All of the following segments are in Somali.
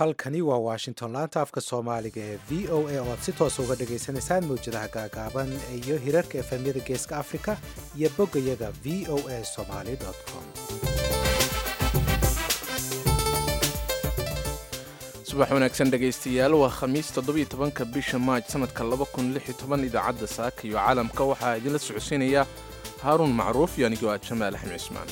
halkani waa washington laanta afka soomaaliga ee v o a oo aad si toosa uga dhagaysanaysaan mawjadaha gaagaaban iyo hirarka efemyada geeska africa iyo boggayaga v o a somaly com subax wanaagsan dhegaystayaal waa khamiis toddobiyo tobanka bisha maaj sanadka laba kun lix iyo toban idaacadda saaka iyo caalamka waxaa idinla socodsiinaya haaruun macruuf iyo anigoo ah jamaal axmed cismaan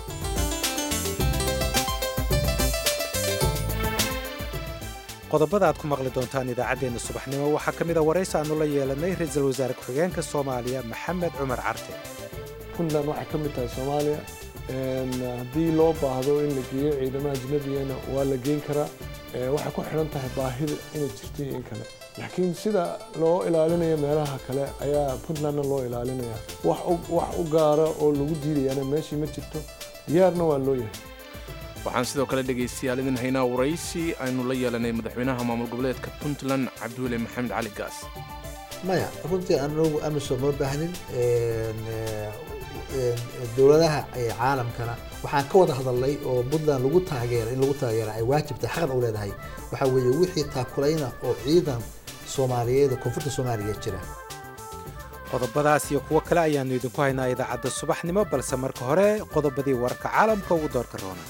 qodobada aad ku maqli doontaan idaacaddeenna subaxnimo waxaa ka mid a waraysi aannu la yeelanay ra-iisul wasaare ku-xigeenka soomaaliya maxamed cumar carte puntland waxay ka mid tahay soomaaliya haddii loo baahdo in la geeyo ciidamaha ajnabigana waa la geyn karaa waxay ku xidhan tahay baahida inay jirto iyo in kale laakiin sida loo ilaalinayo meelaha kale ayaa puntlandna loo ilaalinaya wax u gaara oo lagu diidayana meeshii ma jirto diyaarna waa loo yahay waxaan sidoo kale dhegaystayaal idin haynaa waraysi aynu la yeelanay madaxweynaha maamul goboleedka puntland cabdiweli maxamed cali gaas maya runtii anagu amisom ma baahnin dowladaha caalamkana waxaan ka wada hadalnay oo puntland lagu taageera in lagu taageera ay waajibtay xaqan u leedahay waxaa weeye wixii taakulayna oo ciidan soomaaliyeed koonfurta soomaaliya jira qodobadaas iyo kuwo kale ayaannu idinku haynaa idaacadda subaxnimo balse marka hore qodobadii wararka caalamka ugu doorka roona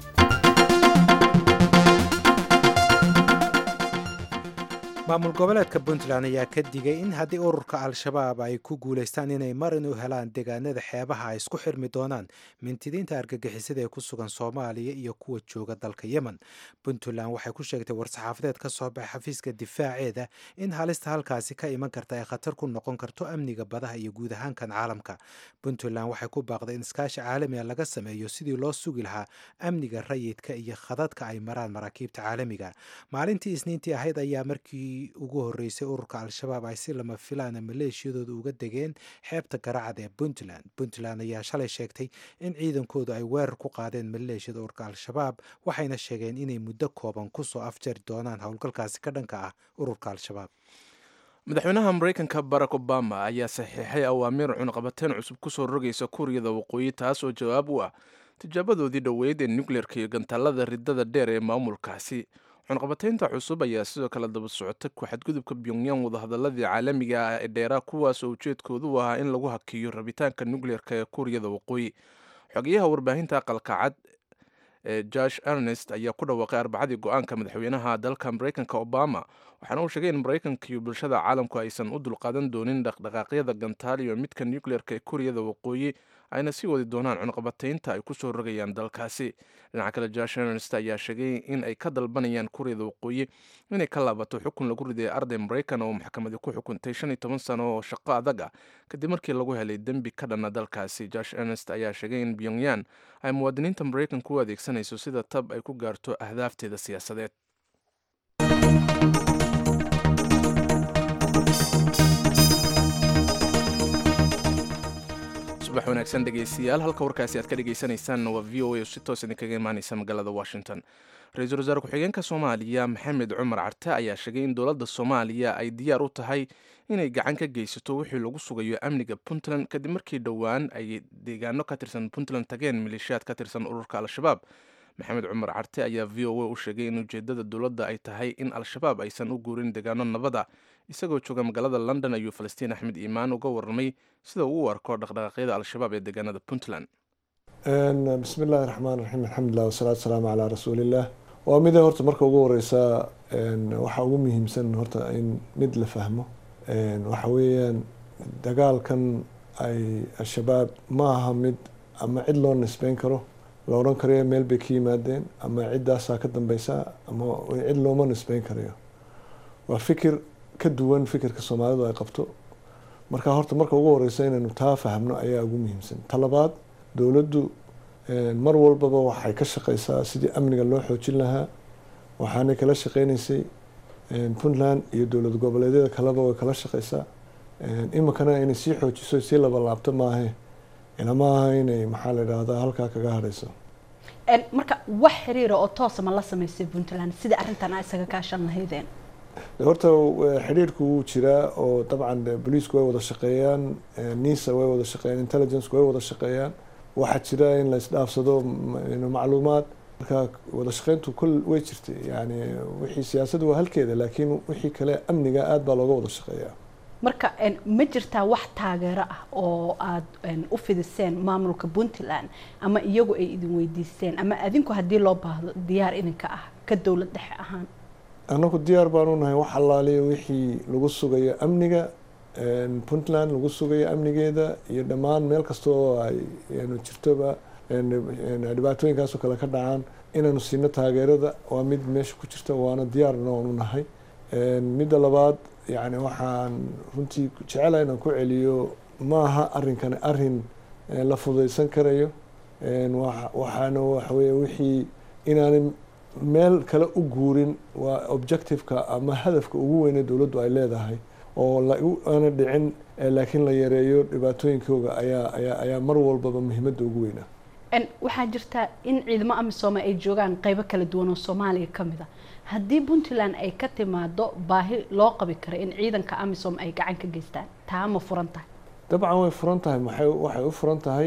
maamul goboleedka puntland ayaa ka digay in haddii ururka al-shabaab ay ku guulaystaan inay marin u helaan deegaanada xeebaha ay isku xirmi doonaan mintidiinta argagixisada ee ku sugan soomaaliya iyo kuwa jooga dalka yemen puntland waxay ku sheegtay war-saxaafadeed ka soo baxay xafiiska difaaceeda in halista halkaasi ka iman karta ay khatar ku noqon karto amniga badaha iyo guud ahaankan caalamka puntland waxay ku baaqday in iskaashi caalamiga laga sameeyo sidii loo sugi lahaa amniga rayidka iyo khadadka ay maraan maraakiibta caalamiga maalintii isniintii ahayd ayaa markii ugu horeysay ururka al-shabaab ay si lama filaana maleeshiyadooda uga degeen xeebta garacad ee puntland puntland ayaa shalay sheegtay in ciidankoodu ay weerar ku qaadeen maleeshiyada ururka al-shabaab waxayna sheegeen inay muddo kooban kusoo afjari doonaan howlgalkaasi ka dhanka ah ururka al-shabaab madaxweynaha maraykanka barack obama ayaa saxiixay awaamiir cunaqabateyn cusub kusoo rogaysa kuuriyada waqooyi taas oo jawaab u ah tijaabadoodii dhoweyd ee nukleerka iyo gantaalada ridada dheer ee maamulkaasi cunqabateynta cusub ayaa sidoo kale daba socota ku-xadgudubka pyongyang wadahadaladii caalamiga ah ee dheeraa kuwaas oo ujeedkoodu u ahaa in lagu hakiyo rabitaanka nukleerka ee kuuriyada waqooyi xogeyaha warbaahinta aqalka cad ee josh ernest ayaa ku dhawaaqay arbacadii go-aanka madaxweynaha dalka maraykanka obama waxaana uu sheegay in maraykanka iyo bulshada caalamku aysan u dulqaadan doonin dhaqdhaqaaqyada gantaal iyo midka nukleerka ee kuuriyada waqooyi ayna sii wadi doonaan cunqabateynta ay kusoo rogayaan dalkaasi dhinaca kale josh ernest ayaa sheegay in ay ka dalbanayaan kuuriyada waqooyi inay ka laabato xukun lagu riday arday maraykan oo maxkamadi ku xukuntay shan iyo toban sano oo shaqo adag ah kadib markii lagu helay dembi ka dhana dalkaasi josh ernest ayaa sheegay in pyongyang ay muwaadiniinta maraykanka u adeegsanayso sida tab ay ku gaarto ahdaafteeda siyaasadeed subax wanaagsan dhegaystayaal halka warkaasi aad ka dhegaysanaysaanna waa v o a oo si toos idinkaga imaaneysa magaalada washington ra-iisul wasaare ku-xigeenka soomaaliya maxamed cumar carte ayaa sheegay in dowladda soomaaliya ay diyaar u tahay inay gacan ka geysato wixii lagu sugayo amniga puntland kadib markii dhowaan ay deegaano ka tirsan puntland tageen maleeshiyaad ka tirsan ururka al-shabaab maxamed cumar carte ayaa v o a u sheegay in ujeedada dowladda ay tahay in al-shabaab aysan u guurin deegaano nabada isagoo jooga magaalada london ayuu falastiin axmed iimaan uga warramay sida uu u arko dhaqdhaqaaqyada al-shabaab ee deegaanada puntland bismi illaahi raxmaan raxiim alxamdulilah wasalaatu wasalaamu calaa rasuuliillah waa mida horta marka ugu horeysa waxaa ugu muhiimsan horta in mid la fahmo waxa weeyaan dagaalkan ay al-shabaab ma aha mid ama cid loo nisbeyn karo la odhan karayo meel bay ka yimaadeen ama ciddaasaa ka dambeysa ama cid looma nisbeyn karayo waa fikir ka duwan fikirka soomaalidu ay qabto marka horta marka ugu horeysa inaynu taa fahmno ayaa ugu muhiimsan talabaad dowladdu mar walbaba waxay ka shaqeysaa sidii amniga loo xoojin lahaa waxaanay kala shaqeyneysay puntland iyo dowlad goboleedyada kaleba way kala shaqeysaa iminkana inay sii xoojiso sii labalaabto maahe ilama aha inay maxaa la idhaahdaa halkaa kaga hadhayso marka wax xiriira oo toosa ma la sameysay puntland sida arrintan a isaga kaashan lahaydeen horta xidhiirku wuu jiraa oo dabcan boliisku way wada shaqeeyaan nisa way wada shaqeeyaan intelligenceku way wada shaqeeyaan waxaa jira in la isdhaafsado macluumaad marka wada shaqeyntu kul way jirtay yani wixii siyaasaddu waa halkeeda laakiin wixii kale amniga aad baa looga wada shaqeeyaa marka ma jirtaa wax taageero ah oo aada u fidiseen maamulka puntland ama iyagu ay idin weydiisteen ama adinku haddii loo baahdo diyaar idinka ah ka dowlad dhexe ahaan annagu diyaar baanu nahay wax allaaliya wixii lagu sugayo amniga puntland lagu sugayo amnigeeda iyo dhammaan meel kasta oo ay jirtoba dhibaatooyinkaasoo kale ka dhacaan inaanu siino taageerada waa mid meesha ku jirta waana diyaarna oonu nahay midda labaad yani waxaan runtii jecelahay inaan ku celiyo maaha arrinkani arrin la fudaysan karayo waxaana waxaweye wixii inaanay meel kale u guurin waa objectiveka ama hadafka ugu weyne dowladdu ay leedahay oo aana dhicin laakiin la yareeyo dhibaatooyinkooga ayaa ayaa ayaa mar walbaba muhiimadda ugu weynaa waxaa jirta in ciidamo amisooma ay joogaan qeybo kala duwan oo soomaaliya ka mid a haddii puntland ay ka timaado baahi loo qabi karo in ciidanka amisom ay gacan ka geystaan taa ma furan tahay dabcan way furan tahay maxay waxay u furan tahay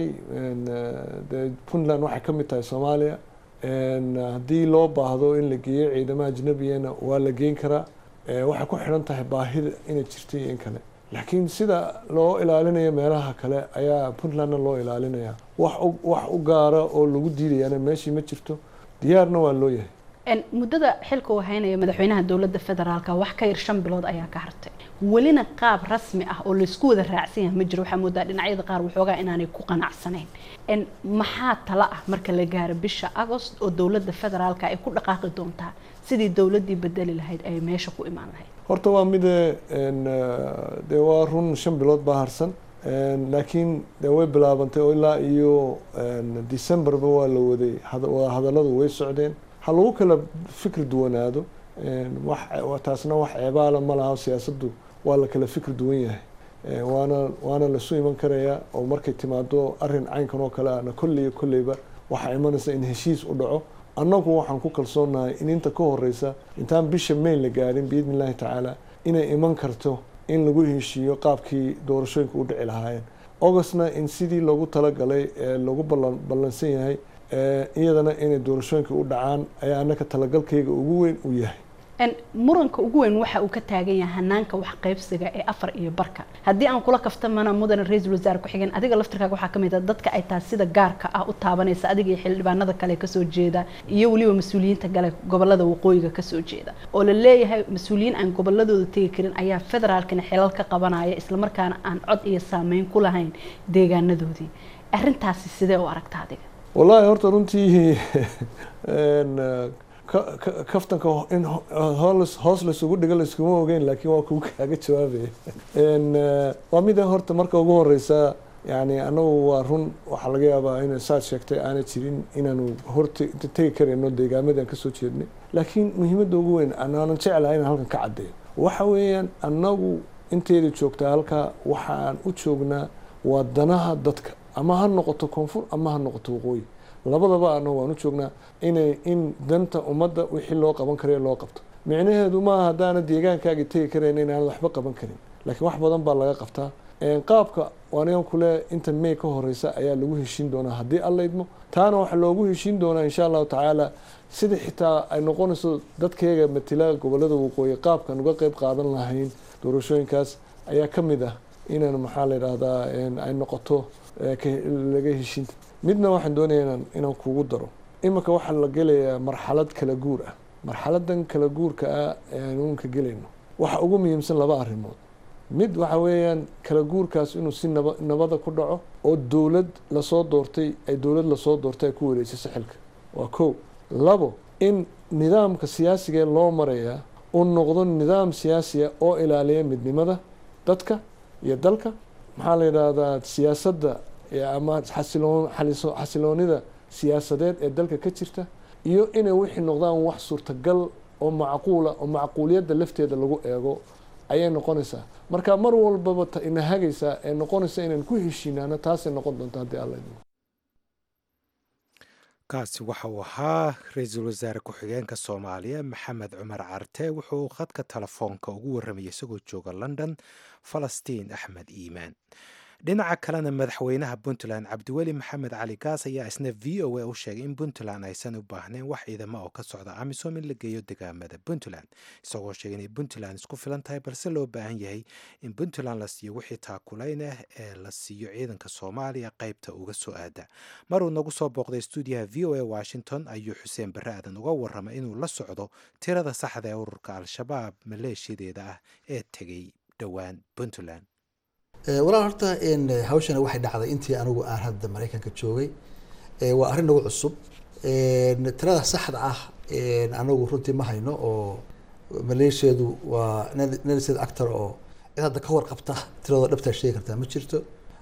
de puntland waxay ka mid tahay soomaaliya haddii loo baahdo in la geeyo ciidamaha ajnabiyana waa la geyn karaa waxay ku xidhan tahay baahida inay jirta iyo in kale laakiin sida loo ilaalinayo meelaha kale ayaa puntlandna loo ilaalinaya wax wax u gaara oo lagu diidayana meeshii ma jirto diyaarna waa loo yahay muddada xilka uu haynaya madaxweynaha dowladda federaalka wax ka yar shan bilood ayaa ka hartay welina qaab rasmi ah oo laysku wada raacsan yahay ma jiro waxaa moodaa dhinacyada qaar waxoogaa inaanay ku qanacsanayn maxaa tala ah marka la gaaro bisha agost oo dowladda federaalka ay ku dhaqaaqi doontaa sidii dowladdii bedeli lahayd ay meesha ku imaan lahayd horta waa mide dee waa run shan bilood baa harsan laakiin de way bilaabantay oo ilaa iyo decemberba waa la waday hadalladu way socdeen ha lagu kala fikri duwanaado wax taasna wax ceebaala ma laha siyaasaddu waa la kala fikri duwan yahay waana waana lasu iman karayaa oo markay timaado arrin caynkan oo kale ahna kolley kolleyba waxaa imanaysa in heshiis u dhaco annagu waxaan ku kalsoonahay in inta ka horeysa intaan bisha mayn la gaadhin biidni illaahi tacaala inay iman karto in lagu heshiiyo qaabkii doorashooyinka u dhici lahaayeen augustna in sidii loogu talagalay ee lagu ballan ballansan yahay iyadana inay doorashooyinka u dhacaan ayaa annaka talagalkayga ugu weyn u yahay muranka ugu weyn waxa uu ka taagan yahay hanaanka wax qaybsiga ee afar iyo barka haddii aan kula kaftamana mudane ra-iisul wasaare ku-xigeen adiga laftirkaaga waxaa kamid a dadka ay taas sida gaarka ah u taabanaysa adiga iyo xildhibaanada kale kasoo jeeda iyo weliba mas-uuliyiinta gale gobolada waqooyiga kasoo jeeda oo la leeyahay mas-uuliyiin aan goboladooda tegi karin ayaa federaalkana xilal ka qabanaya islamarkaana aan cod iyo saameyn ku lahayn deegaanadoodii arrintaasi sidee u aragta adiga wallaahi horta runtii kaftanka in hoos laysugu dhigo layskuma ogeyn laakiin waa kugu kaaga jawaabaya waa mida horta marka ugu horeysa yani anagu waa run waxaa laga yaabaa in saad sheegtay aanay jirin inaanu horta tegi karayno deegaamadii aan kasoo jeednay laakiin muhiimadda ugu weyn anaanan jeclahay inaan halkan ka caddeeyo waxa weeyaan annagu inteeda joogtaa halkaa waxaan u joognaa waa danaha dadka ama ha noqoto koonfur ama ha noqoto waqooyi labadaba anagu waan u joognaa inay in danta ummadda wixii loo qaban karayo loo qabto micnaheedu maaha haddaana deegaankaagi tegi karayn inaan waxba qaban karin laakiin wax badan baa laga qabtaa qaabka anigan kule inta may ka horeysa ayaa lagu heshiin doonaa haddii alla idmo taana waxaa loogu heshiin doonaa insha allahu tacaala sida xitaa ay noqonayso dadkayga matila gobolada waqooyi qaabkan uga qeyb qaadan lahayn doorashooyinkaas ayaa ka mid ah inaan maxaa la yidhaahdaa ay noqoto laga heshiinta midna waxaan doonaya inaan inaan kugu daro iminka waxaa la gelayaa marxalad kala guur ah marxaladan kala guurka ah aan uunka gelayno waxa ugu muhiimsan laba arrimood mid waxa weeyaan kala guurkaas inuu si naba nabada ku dhaco oo dowlad lasoo doortay ay dowlad lasoo doortay ay ku wareejiso xilka waa kow labo in nidaamka siyaasigae loo marayaa uu noqdo nidaam siyaasiya oo ilaaliya midnimada dadka iyo dalka maxaa la yidhaahdaa siyaasadda ama xasiloon xasiloonida siyaasadeed ee dalka ka jirta iyo inay wixii noqdaan wax suurtagal oo macquula oo macquuliyadda lafteeda lagu eego ayay noqonaysaa marka mar walbaba ina hagaysaa ee noqonaysa inaan ku heshiinaano taasay noqon doonta haddii alla idmo kaasi waxa uu ahaa ra-iisul wasaare ku-xigeenka soomaaliya maxamed cumar carte wuxuu khadka telefoonka ugu warramayay isagoo jooga london falastiin axmed iimaan dhinaca kalena madaxweynaha puntland cabdiweli maxamed cali gaas ayaa isna v o a u sheegay in puntland aysan u baahnayn wax ciidamo oo ka socda amisom in la geeyo degaamada puntland isagoo sheegay inay puntland isku filan tahay balse loo baahan yahay in puntland la siiyo wixii taakulayn ah ee la siiyo ciidanka soomaaliya qaybta uga soo aada maruu nagu soo booqday stuudiyaha v o a washington ayuu xuseen barre aadan uga warramay inuu la socdo tirada saxda ee ururka al-shabaab maleeshiyadeeda ah ee tegay dhowaan puntland walaal horta hawshana waxay dhacday intii anigu aan hadda maraykanka joogay waa arrin nagu cusub tirada saxda ah anagu runtii ma hayno oo maleeshiyadu waa nelsed actor oo cid hadda ka warqabta tiradoo dhabtaa sheegi kartaa ma jirto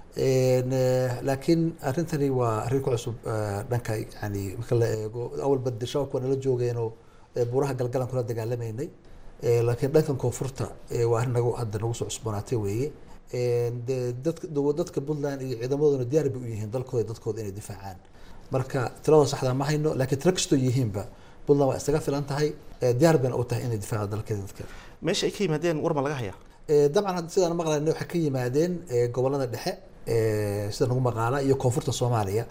laakiin arrintani waa arrin ku cusub dhanka yani marka la eego awalba de shabaabka waa nala joogeenoo buuraha galgalan kula dagaalamaynay laakiin dhankan koonfurta waa arrin nagu hadda nagu soo cusboonaatay weeye de dadka dadka puntland iyo ciidamaduna diyaar bay u yihiin dalkooda dadkooda inay difaacaan marka tiradoo saxda ma hayno laakiin tiro kastoo yihiinba puntland waa isaga filan tahay diyaar bayna u tahay inay difaaco dalkeeda dadka meesha ay ka yimaadeen war ma laga hayaa dabcan hadda sidaan maqlayna waxay ka yimaadeen gobolada dhexe sida nagu maqaala iyo koonfurta soomaaliya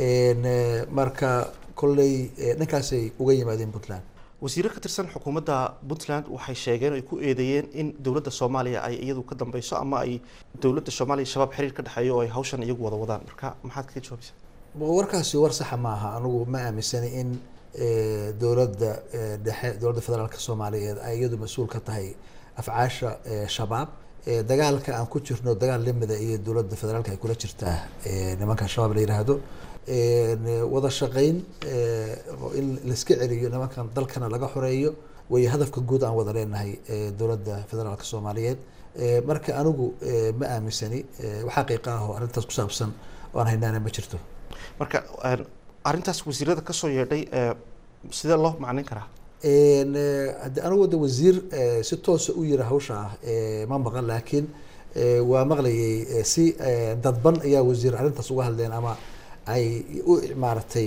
marka kolley dhankaasay uga yimaadeen puntland wasiiro ka tirsan xukuumadda puntland waxay sheegeen ay ku eedeeyeen in dowladda soomaaliya ay iyadu ka dambeyso ama ay dowladda soomaaliya shabaab xiriir ka dhexeeyo oo ay hawshan iyagu wada wadaan marka maxaad kaga jawaabaysaa warkaasi war saxa ma aha anigu ma aaminsani in dowladda dhexe dowladda federaalka soomaaliyeed ay iyadu mas-uul ka tahay afcaasha shabaab dagaalka aan ku jirno dagaal lamida iyo dowladda federaalka ay kula jirtaa nimanka shabaab la yiraahdo wada shaqeyn in laiska celiyo nimankan dalkana laga xoreeyo way hadafka guud aan wada leenahay dowladda federaalka soomaaliyeed marka anigu ma aaminsani wax xaqiiqa ah oo arrintaas ku saabsan oo aan haynaana ma jirto marka arrintaas wasiirada kasoo yeedhay sidee loo macnayn karaa hadde anigu wada wasiir si toosa u yira hawsha ah ma maqan laakiin waa maqlayay si dadban ayaa wasiir arrintaas uga hadleen ama ay u maaragtay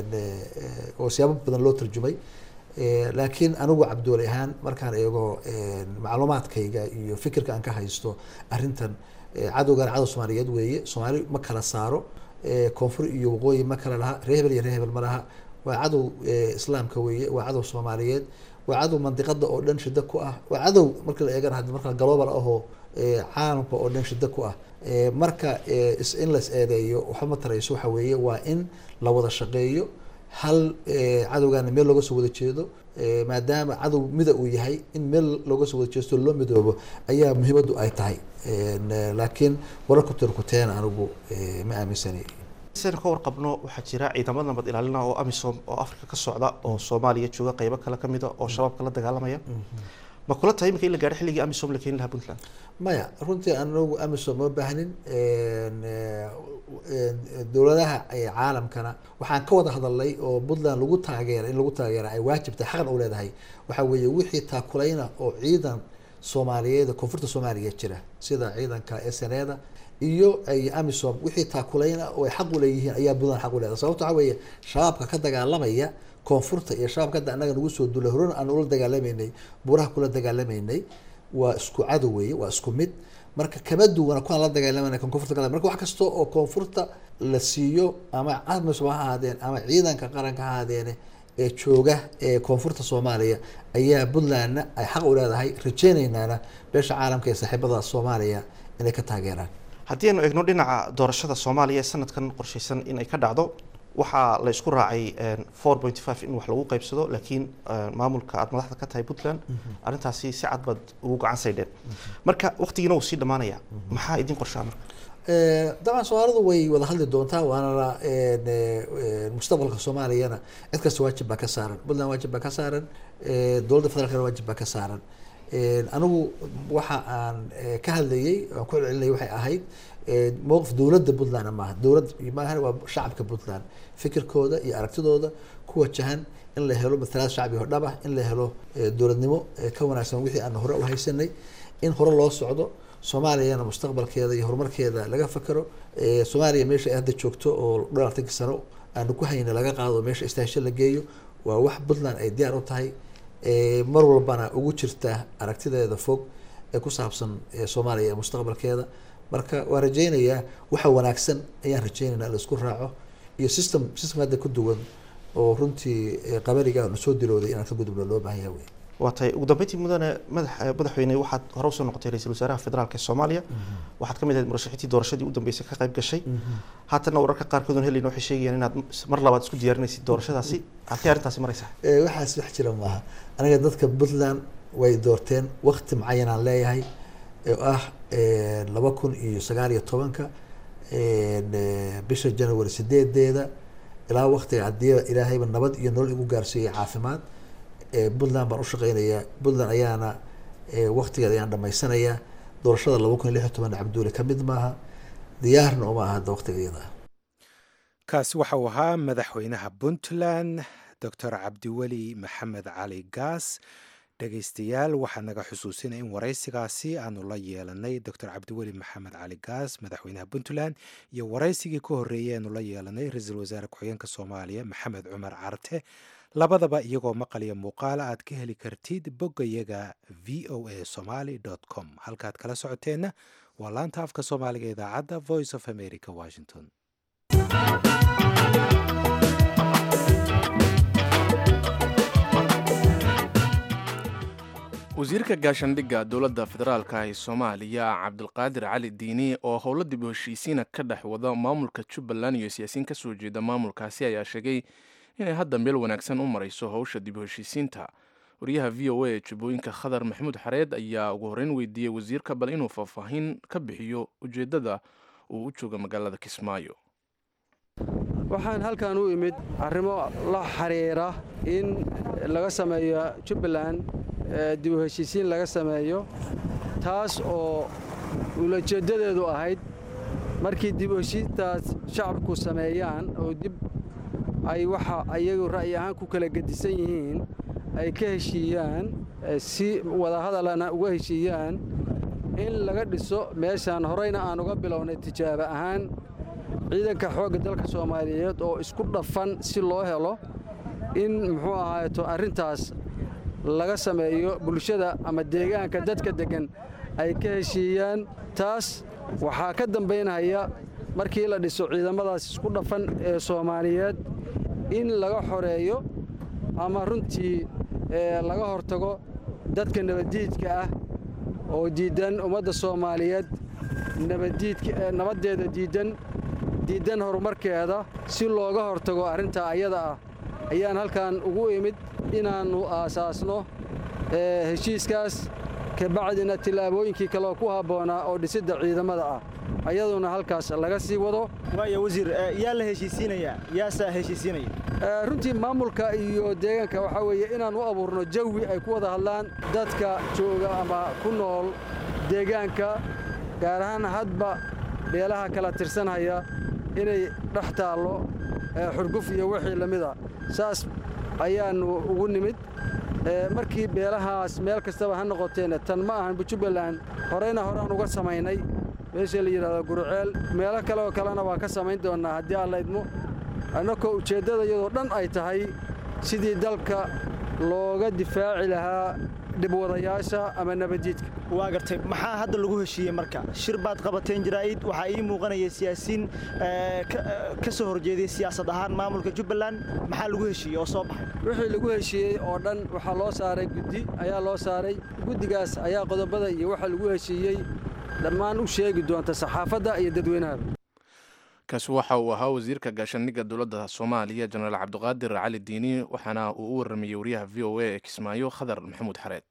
oo siyaabo badan loo tarjumay laakiin anigu cabdooli ahaan markaan eego macluumaadkayga iyo fikirka aan ka haysto arrintan cadowgan cadow soomaaliyeed weeye soomaali ma kala saaro koonfur iyo waqooyi ma kala laha ree hebel iyo ree hebel ma laha waa cadow islaamka weeye waa cadow soomaaliyeed waa cadow mandiqada oo dhan shida ku ah waa cadow marka la eegana haddi marka global ahoo caalamka oo dhan shida ku ah marka in las eedeeyo waxba ma tarayso waxa weeye waa in la wada shaqeeyo hal cadowgaana meel looga soo wada jeedo maadaama cadow mida uu yahay in meel looga soo wada jeesto loo midoobo ayaa muhiimaddu ay tahay laakiin wararku tirkuteena anigu ma aaminsani saynu ka warqabno waxaa jira ciidamada nabad ilaalina oo amisom oo africa ka socda oo soomaaliya jooga qeybo kale kamida oo shabaabka la dagaalamaya ma kula tahay imika in la gaadho xilligii amisom la keeni lahaa puntland maya runtii anagu amisom ma baahnin dowladaha caalamkana waxaan ka wada hadalnay oo puntland lagu taageera in lagu taageera ay waajibtay xaqan u leedahay waxa weeye wixii taakulayna oo ciidan soomaaliyeed koonfurta soomaaliya jira sida ciidanka sneda iyo ay amisom wixii taakulayna oo ay xaq u leeyihiin ayaa puntland xaq u leedahay sababto waxa weeye shabaabka ka dagaalamaya koonfurta iyo shabaabka hadda annaga nagu soo duulay horena aan ula dagaalamaynay buuraha kula dagaalamaynay waa isku cadow weeye waa isku mid marka kama duwana kuwaan la dagaalamana kan koonfurta kale marka wax kasta oo koonfurta la siiyo ama amisom ha ahaadeen ama ciidanka qaranka ha ahaadeene ee jooga ee koonfurta soomaaliya ayaa puntlandna ay xaq u leedahay rajeynaynaana beesha caalamka ee saaxiibada soomaaliya inay ka taageeraan haddii aynu eegno dhinaca doorashada soomaaliya ee sanadkan qorshaysan in ay ka dhacdo waxaa la isku raacay four point five in wax lagu qaybsado laakiin maamulka aada madaxda ka tahay puntland arrintaasi si cad baad ugu gacan saydheen marka waqtigiina wuu sii dhamaanaya maxaa idin qorshaa marka dabcan soomaalidu way wada hadli doontaa waana mustaqbalka soomaaliyana cid kasta waajib baa ka saaran puntland waajib baa ka saaran dowladda federaalkana waajib baa ka saaran anigu waxa aan ka hadlayay aan ku celcelinayay waxay ahayd mowqif dowladda puntland maaha dowlad maahan waa shacabka puntland fikirkooda iyo aragtidooda ku wajahan in la helo matalaad shacbi oo dhab ah in la helo dowladnimo ka wanaagsan wixii aan hore u haysanay in hore loo socdo soomaaliyana mustaqbalkeeda iyo horumarkeeda laga fakero soomaaliya meesha ay hadda joogto oo dhowr afartanki sano aanu ku hayna laga qaado meesha istaasho la geeyo waa wax puntland ay diyaar u tahay mar walbana ugu jirta aragtideeda fog ee ku saabsan soomaaliya ee mustaqbalkeeda marka waan rajaynayaa waxa wanaagsan ayaan rajaynaynaa in la isku raaco iyo system system hadda ku duwan oo runtii eh, qabariga aanu soo dilooday inaan ka gudubno loo baahan yahay wey waa tahay ugu dambeyntii mudane madax madaxweyne waxaad hore usoo noqotay ra-iisul wasaaraha federaalka ee soomaaliya waxaad ka mid ahayd murashaxiintii doorashadii u dambeysay ka qayb gashay haatanna wararka qaarkood oon helayna waxay sheegayaan inaad mar labaad isku diyaarinaysid doorashadaasi halkee arrintaasi maraysaa Eh, waxaas wax jira maaha aniga dadka puntland way doorteen waqti mucayanaan leeyahay oo ah eh, laba kun iyo sagaal iyo tobanka eh, bisha january sideedeeda ilaa waqtiga haddii ilaahayba nabad iyo nolol igu gaarsiiyey caafimaad eh, puntland baan ushaqeynayaa puntland ayaana eh, waqtigeeda ayaan dhamaysanayaa doorashada laba kun iyo lix iyo toban cabduuli ka mid maaha diyaarna uma aha hadda waqtiga iyada ah kaasi waxa uu ahaa madaxweynaha puntland doctor cabdiweli maxamed cali gaas dhegaystayaal waxaa naga xusuusina in waraysigaasi aanu la yeelanay doctor cabdiweli maxamed cali gaas madaxweynaha puntland iyo waraysigii ka horreeyay aanu la yeelanay ra-iisul wasaare ku-xigeenka soomaaliya maxamed cumar carte labadaba iyagoo maqal iyo muuqaala aad ka heli kartid boggayaga v o a somaly com halkaad kala socoteenna waa laanta afka soomaaliga ee idaacadda voice of america washington wasiirka gaashandhigga dowladda federaalka ee soomaaliya cabdulqaadir cali diini oo howlo dib u heshiisiina ka dhex wada maamulka jubbaland iyo siyaasiyiin ka soo jeeda maamulkaasi ayaa sheegay inay hadda meel wanaagsan u marayso howsha dib u heshiisiinta wariyaha v o a ee jubbooyinka khadar maxamuud xareed ayaa ugu horreyn weydiiyey wasiirka bal inuu faahfaahin ka bixiyo ujeeddada uu u jooga magaalada kismaayo waxaan halkan u imid arrimo la xiriira in laga sameeyo jubbaland ee dib u heshiisiin laga sameeyo taas oo ulajeeddadeedu ahayd markii dib u heshiintaas shacabku sameeyaan oo dib ay waxa ayagu ra'yi ahaan ku kala gedisan yihiin ay ka heshiiyaan eh, si wadahadalana uga heshiiyaan in laga dhiso meeshaan horeyna aan uga bilownay tijaabo ahaan ciidanka xoogga dalka soomaaliyeed oo isku dhafan si loo helo in muxuu ahaayeto arrintaas laga sameeyo bulshada ama deegaanka dadka deggan ay ka heshiiyaan taas waxaa ka dambaynaya markii la dhiso ciidamadaas isku dhafan ee soomaaliyeed in laga xoreeyo ama runtii ee laga hortago dadka nabaddiidka ah oo diiddan ummadda soomaaliyeed nabaddiidka ee nabaddeeda diiddan diiddan horumarkeeda si looga hortago arrintaa ayada ah ayaan halkan ugu imid inaannu aasaasno ee heshiiskaas kabacdina tillaabooyinkii kale ku habboonaa oo dhisidda ciidamada ah ayaduna halkaas laga sii wado waaya wasiir eh, yaa la heshiisiinayaa yaasaa heshiisiinaya Ee, runtii maamulka iyo deegaanka waxaa weeye inaan u abuurno jawi ay ku wada hadlaan dadka jooga ama ku nool deegaanka gaar ahaan hadba beelaha kala tirsanhaya inay dhex taallo ee, xurguf iyo wixii la mida saas ayaannu ugu nimid Ee, markii beelahaas meel kastaba ha noqoteena tan ma ahan jubbaland horeyna horaan uga samaynay meesha la yidhahdo guruceel meelo kale oo kalena waa ka samayn doonnaa haddii aan la idmo annakoo ujeeddada iyadoo dhan ay tahay sidii dalka looga difaaci lahaa dhibwadayaasha ama nabaddiidka waa gartay maxaa hadda lagu heshiiyey marka shir baad qabateen jaraa'id waxaa ii muuqanaya siyaasiin eh, ka- eh, ka soo horjeeday siyaasad ahaan maamulka jubbaland maxaa lagu heshiiyey oo soo baxay wixii lagu heshiiyey oo dhan waxaa loo saaray guddi ayaa loo saaray guddigaas ayaa qodobada iyo waxa lagu heshiiyey dhammaan u sheegi doonta saxaafadda iyo dadweynahaba kaasi waxa uu ahaa wasiirka gaashaandhigga dowladda soomaaliya jenaraal cabdiqaadir cali diini waxaana uu u waramayey wariyaha v o a ee kismaayo khadar maxamuud xareed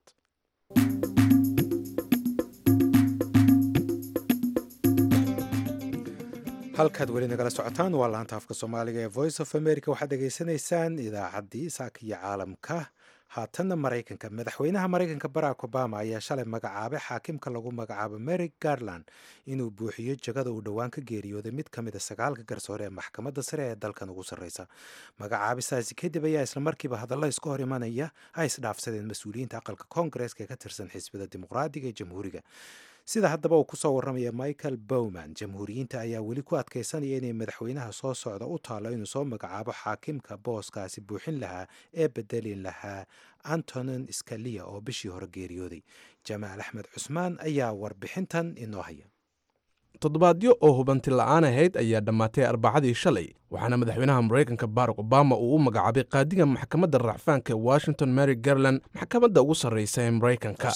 halkaad weli nagala socotaan waa laanta afka soomaaliga ee voice of america waxaad dhegaysanaysaan idaacaddii saaka iyo caalamka haatanna maraykanka madaxweynaha maraykanka barack obama ayaa shalay magacaabay xaakimka lagu magacaabo mary garland inuu buuxiyo jagada uu dhowaan ka geeriyooday mid ka mida sagaalka garsoore ee maxkamadda sare ee dalkan ugu sarreysa magacaabistaasi kadib ayaa islamarkiiba hadalla iska hor imanaya ay isdhaafsadeen mas-uuliyiinta aqalka koongareeska ee ka tirsan xisbida dimuqraadiga ee jamhuuriga sida haddaba uu kusoo warramaya michael bowman jamhuuriyiinta ayaa weli ku adkaysanaya inay madaxweynaha soo socda u taalo inuu soo magacaabo xaakimka booskaasi buuxin lahaa ee bedelin lahaa antonin scalia oo bishii hore geeriyooday jamaal axmed cusmaan ayaa warbixintan inoo haya toddobaadyo oo hubanti la'aan ahayd ayaa dhammaatay arbacadii shalay waxaana madaxweynaha maraykanka barack obama uu u magacaabay qaadiga maxkamadda racfaanka ee washington mary garland maxkamadda ugu sarraysa ee maraykanka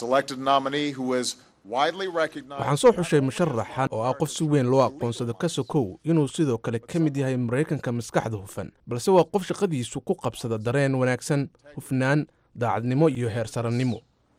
waxaan soo xushay musharaxan oo ah qof si weyn loo aqoonsado ka sokow inuu sidoo kale ka mid yahay maraykanka maskaxda hufan balse waa qof shaqadiisu ku qabsada dareen wanaagsan hufnaan daacadnimo iyo heersarannimo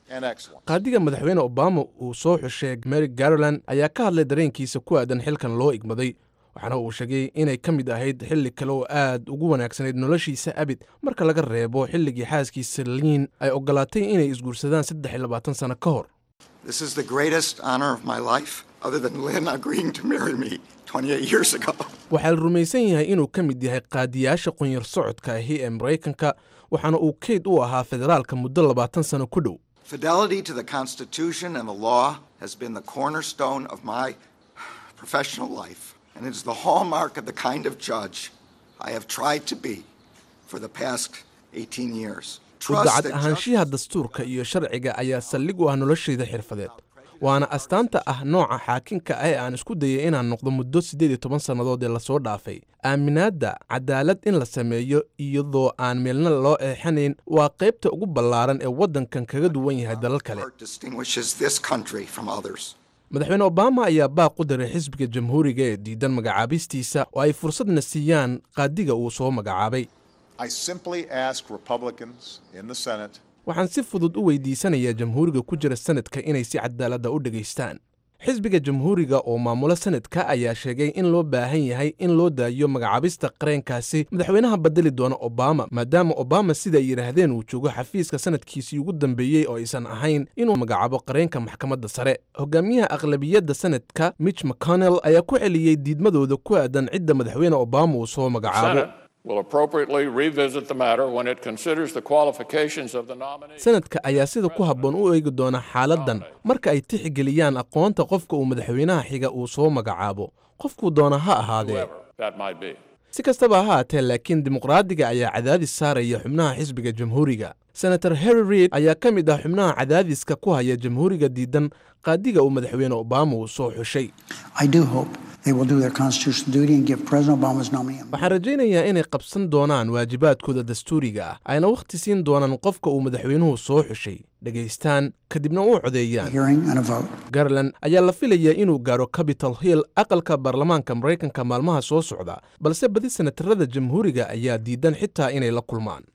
qaadiga madaxweyne obama uu soo xushay mary garland ayaa ka hadlay dareenkiisa ku aadan xilkan loo igmaday waxaana uu sheegay inay ka mid ahayd xilli kale oo aad ugu wanaagsanayd noloshiisa abid marka laga reebo xilligii xaaskiisa liin ay ogolaatay inay isguursadaan saddex iyo labaatan sano ka hor This is the greatest honor of my life, other than Lynn agreeing to marry me 28 years ago. waxaa la rumaysan yahay inuu ka mid yahay qaadiyaasha qunyar socodka ahi ee maraykanka waxaana uu keyd u ahaa federaalka muddo labaatan sano ku dhow Fidelity to the Constitution and the law has been the cornerstone of my professional life, and it is the hallmark of the kind of judge I have tried to be for the past 18 years. u Trust dacad that ahaanshiyaha dastuurka iyo sharciga ayaa saldhig u ah noloshayda xirfadeed waana astaanta ah nooca xaakinka ah ee aan isku dayay inaan noqdo muddo siddeed iyo toban sannadood ee lasoo dhaafay aaminaadda cadaalad in la sameeyo iyadoo aan meelna loo eexanayn waa qaybta ugu ballaaran ee waddankan kaga duwan yahay dalal kale part distinguishes this country from others. madaxweyne obama ayaa baaq u diray xisbiga jamhuuriga ee diidan magacaabistiisa oo ay fursadna siiyaan qaadiga uu soo magacaabay I simply ask Republicans in the Senate waxaan si fudud u weydiisanayaa jamhuuriga ku jira sanadka inay si cadaaladda u dhegaystaan xisbiga jamhuuriga oo maamula sanadka ayaa sheegay in loo baahan yahay in loo daayo magacaabista qareenkaasi madaxweynaha bedeli doona obama maadaama obama sida ay yidhaahdeen uu joogo xafiiska sanadkiisii ugu dambeeyey oo aysan ahayn inuu magacaabo qareenka maxkamadda sare hogaamiyaha aqlabiyadda sanadka mitch mcconnell ayaa ku celiyey diidmadooda ku aadan cidda madaxweyne obama uu soo magacaabo Senate will appropriately revisit the matter when it considers the qualifications of the nominee. sanadka ayaa sida ku habboon u eegi doona xaaladdan marka ay tixgeliyaan aqoonta qofka uu madaxweynaha xiga uu soo magacaabo qofkuu doona ha ahaadee That might be. si kastaba ha haatee laakiin dimuqraadiga ayaa cadaadis saaraya xubnaha xisbiga jamhuuriga senator harry reid ayaa ka mid ah xubnaha cadaadiska ku haya jamhuuriga diidan qaadiga uu madaxweyne obama uu soo xushay I do hope they will do their constitutional duty and give President Obama's nominee a waxaan rajaynayaa inay qabsan doonaan waajibaadkooda dastuuriga ah ayna wakhti siin doonaan qofka uu madaxweynuhu soo xushay dhegaystaan kadibna u codeeyaan hearing and a vote. garland ayaa la filayaa inuu gaaro capitol hill aqalka baarlamaanka maraykanka maalmaha soo socda balse badi senatarada jamhuuriga ayaa diidan xitaa inay la kulmaan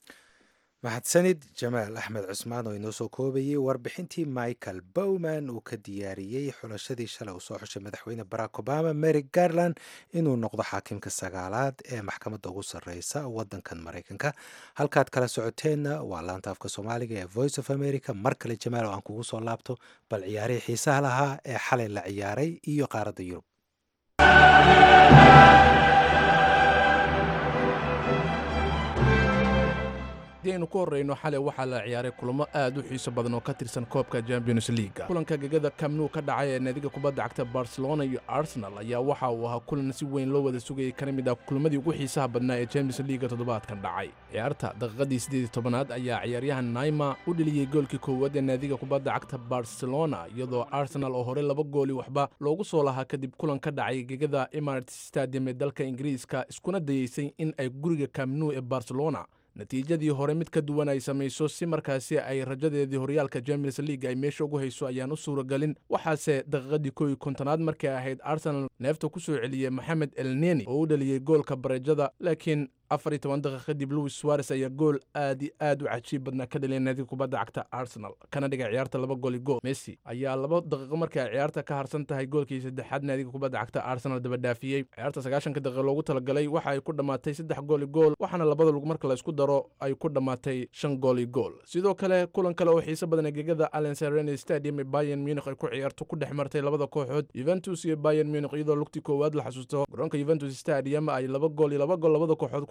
mahadsanid jamaal axmed cusmaan oo inoo soo koobayey warbixintii michael bowman uu ka diyaariyey xulashadii shalay uu soo xushay madaxweyne barack obama mary garland inuu noqdo xaakimka sagaalaad ee maxkamadda ugu sarreysa waddankan maraykanka halkaad kala socoteenna waa laanta afka soomaaliga ee voice of america mar kale jamaal oo aan kugu soo laabto bal ciyaarihii xiisaha lahaa ee xalay la ciyaaray iyo qaaradda yurub haddii aynu ku horreyno xalay waxaa la ciyaaray kulamo aad u xiiso badan oo ka tirsan koobka champions leaga kulanka gegada kamnu ka dhacay ee naadiga kubadda cagta barcelona iyo arsenal ayaa waxa uu ahaa kulan si weyn loo wada sugayay kana mid ah kulamadii ugu xiisaha badnaa ee champions leaga toddobaadkan dhacay ciyaarta daqiiqadii siddeed iyo tobanaad ayaa ciyaaryahan naima u dheliyey goolkii koowaad ee naadiga kubadda cagta barcelona iyadoo arsenal oo horey laba gooli waxba loogu soo lahaa kadib kulan ka dhacay gegada emirates stadium ee dalka ingiriiska iskuna dayeysay in ay guriga kamnu ee barcelona natiijadii hore mid ka duwan ay samayso si markaasi ay rajadeedii horyaalka champions league ay meesha ugu hayso ayaan u suuragelin waxaase daqiiqadii kow iyo kontonaad markay ahayd arsenal neefta ku soo celiyey maxamed elneni oo u dhaliyey goolka bareejada laakiin afar iyo toban daqiiq kadib louis suares ayaa gool aad iyo aad u cajiib badnaa ka dhaliyay naadiga kubadda cagta arsenal kana dhigay ciyaarta laba gooli gool messi ayaa laba daqiiqo markay ciyaarta ka harsan tahay goolkii saddexaad naadiga kubadda cagta arsenal daba dhaafiyey ciyaarta sagaashanka daqiiq loogu talagalay waxa ay ku dhammaatay saddex gooli gool waxaana labada lug marka la isku daro ay ku dhammaatay shan gooli gool sidoo kale kulan kale oo xiiso badan ee gegada allen serene stadium ee bayern munich ay ku ciyaarto ku dhex martay labada kooxood juventus iyo bayern munich iyadoo lugtii koowaad la xasuusto garoonka juventus stadium ay laba gool iyo laba gool labada kooxood ku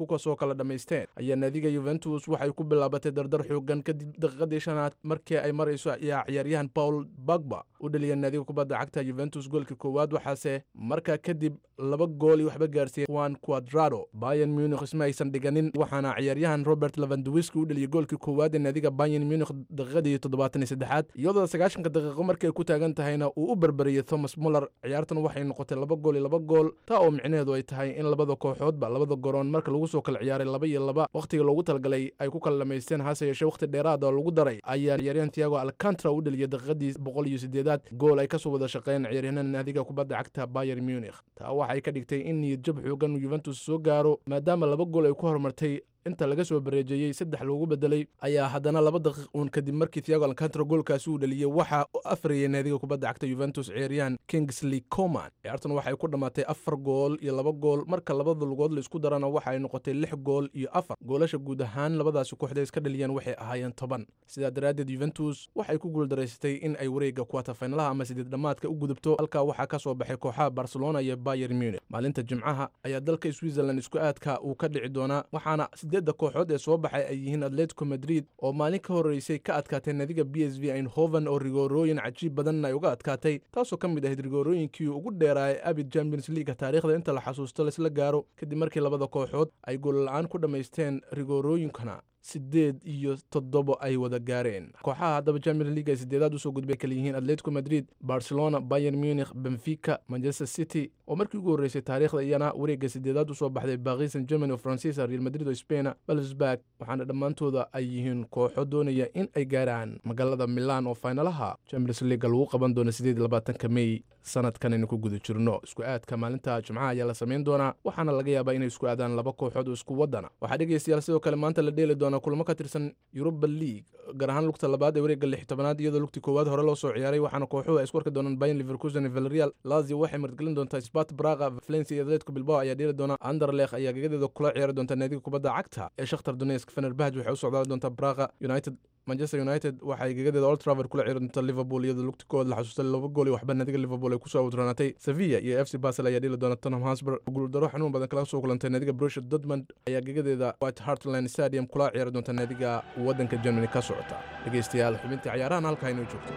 kasoo kala dhammaysteen ayaa naadiga yuventus waxay ku bilaabatay dardar xoogan kadib daqiiqadii shanaad markii ay marayso ayaa ciyaaryahan paul bagba u dhaliya naadiga kubadda cagta yuventus goolkii koowaad waxaase markaa kadib laba gool iyo waxba gaarsiiyey juan quadrado bayan munich isma aysan dhiganin waxaana ciyaaryahan robert levanduwiski u dhaliyay goolkii koowaad ee naadiga bayan munich daqiiqadii toddobaatan iyo saddexaad iyadoo sagaashanka daqiiqo markii ay ku taagan tahayna uu u berberiyey thomas muller ciyaartan waxay noqotay laba gool iyo laba gool taa oo micnaheedu ay tahay in labada kooxoodba labada garoon marka lagu soo kala ciyaaray laba iyo laba wakhtiga loogu talagalay ay ku kala dhamaysteen hase yeeshee wakhti dheeraada oo lagu daray ayaa ciyaaryahan thiago alcantara u dhaliyay daqiiqadii boqol iyo sideedaad gool ay kasoo wada shaqeeyeen ciyaaryahanada naadiga kubadda cagta bayer munich taa waxay ka dhigtay in niyad jab xoogan yuventus soo gaaro maadaama laba gool ay ku horumartay inta laga soo bareejeeyey saddex loogu bedelay ayaa haddana laba daqiiq uun kadib markii thiago alcantara goolkaasi uu dhaliyey waxa u afriyay naadiga kubadda cagta yuventus ciyaaryahan kingsley coman ciyaartan waxay ku dhammaatay afar gool iyo laba gool marka labada lugood la isku darana waxa ay noqotay lix gool iyo afar goolasha guud ahaan labadaasi kooxda iska dhaliyeen waxay ahaayeen toban sidaa daraaddeed yuventus waxay ku guuldaraysatay in ay wareegga kuwatafaynalaha ama sideed dhammaadka u gudubto halkaa waxaa ka soo baxay kooxaha barcelona iyo bayer munich maalinta jimcaha ayaa dalka switzerland isku aadka uu ka dhici doonaa waxaana sideedda kooxood ee soo baxay ay yihiin atletico madrid oo maalin ka horreysay ka adkaatay naadiga b s v eindhoven oo rigoorooyin cajiib badanna ay uga adkaatay taasoo ka mid ahayd rigoorooyinkii ugu dheeraay abid champions leaga taariikhda inta la xasuusto laisla gaaro kadib markii labada kooxood ay goolla-aan ku dhammaysteen rigoorooyinkana sideed iyo toddobo ay wada gaareen kooxaha haddaba champions league ay sideedaad usoo gudbay kala yihiin atletico madrid barcelona bayer munich benfica manchester city oo markii ugu horreysay taariikhda iyana wareegga sideedaad usoo baxday baris san germany oo faransiisa real madrid oo spaina balsburg waxaana dhammaantooda ay yihiin kooxo doonaya in ay gaaraan magaalada milan oo faynalaha champions leaga lagu qaban doono sideed iyo labaatanka mey sanadkan aynu ku guda jirno isku aadka maalinta jimcaha ayaa la samayn doonaa waxaana laga yaabaa inay isku aadaan laba kooxood oo isku wadana waxaa dhegeystayaal sidoo kale maanta la dheeli doonaa kulamo ka tirsan yuruba league gaar ahaan lugta labaad ee wareegga lix tobanaad iyadoo lugtii koowaad hore loo soo ciyaaray waxaana kooxuhu ay isku arki doonaan bayan liverkusen iyo villarreal lazio waxay martgelin doontaa spat braga valencia iyo atletico bilbao ayaa dheeli doona anderlech ayaa gagadeeda kula ciyaari doonta naadiga kubadda cagta ee shakhtar donetsk fenerbahj waxay u socdaali doontaa braga united manchester united waxay gagadeeda old traver kula ciyaari doonta liverpool iyadoo lugti kood la xasuustay laba gool iyo waxba naadiga liverpool ay kusoo awdraanatay sevilla iyo f c basel ayaa dheeli doona tottenham hotspur guuldaro xanuun badan kala soo kulantay naadiga borussia dortmund ayaa gagadeeda white hartland stadium kula ciyaari doonta naadiga waddanka germany ka socota dhegeystayaal xubintii ciyaarahan halkaa inoo joogto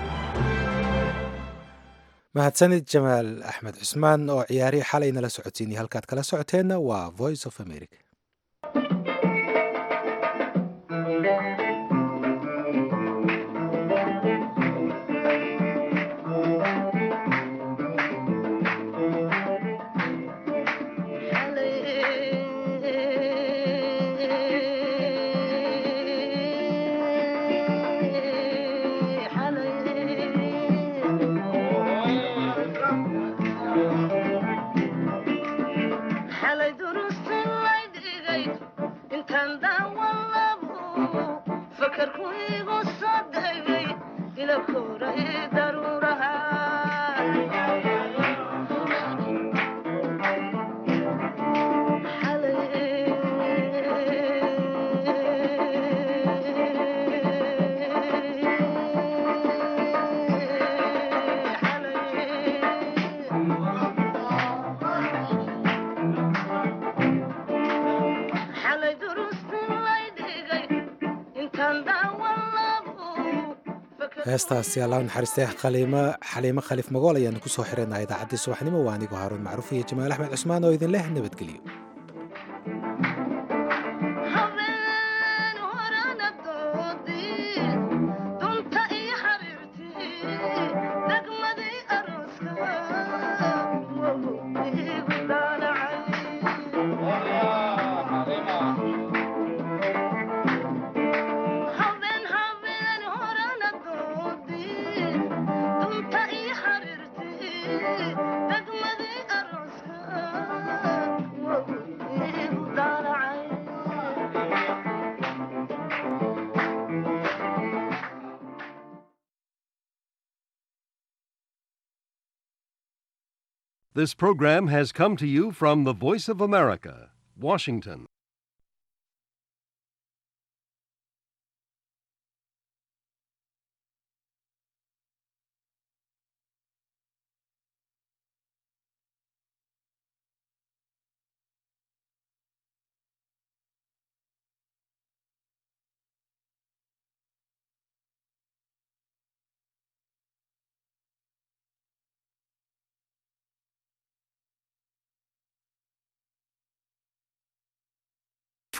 mahadsanid jamaal axmed cusmaan oo ciyaarihii xalay nala socotiinay halkaad kala socoteenna waa voice of america heestaasi allah naxariistay khaliimo xaliimo khaliif magool ayaanu kusoo xiranaa idaacaddii subaxnimo waa anigoo haaruun macruuf iyo jamaal axmed cusmaan oo idin leh nabadgelyo This program has come to you from the Voice of America, Washington.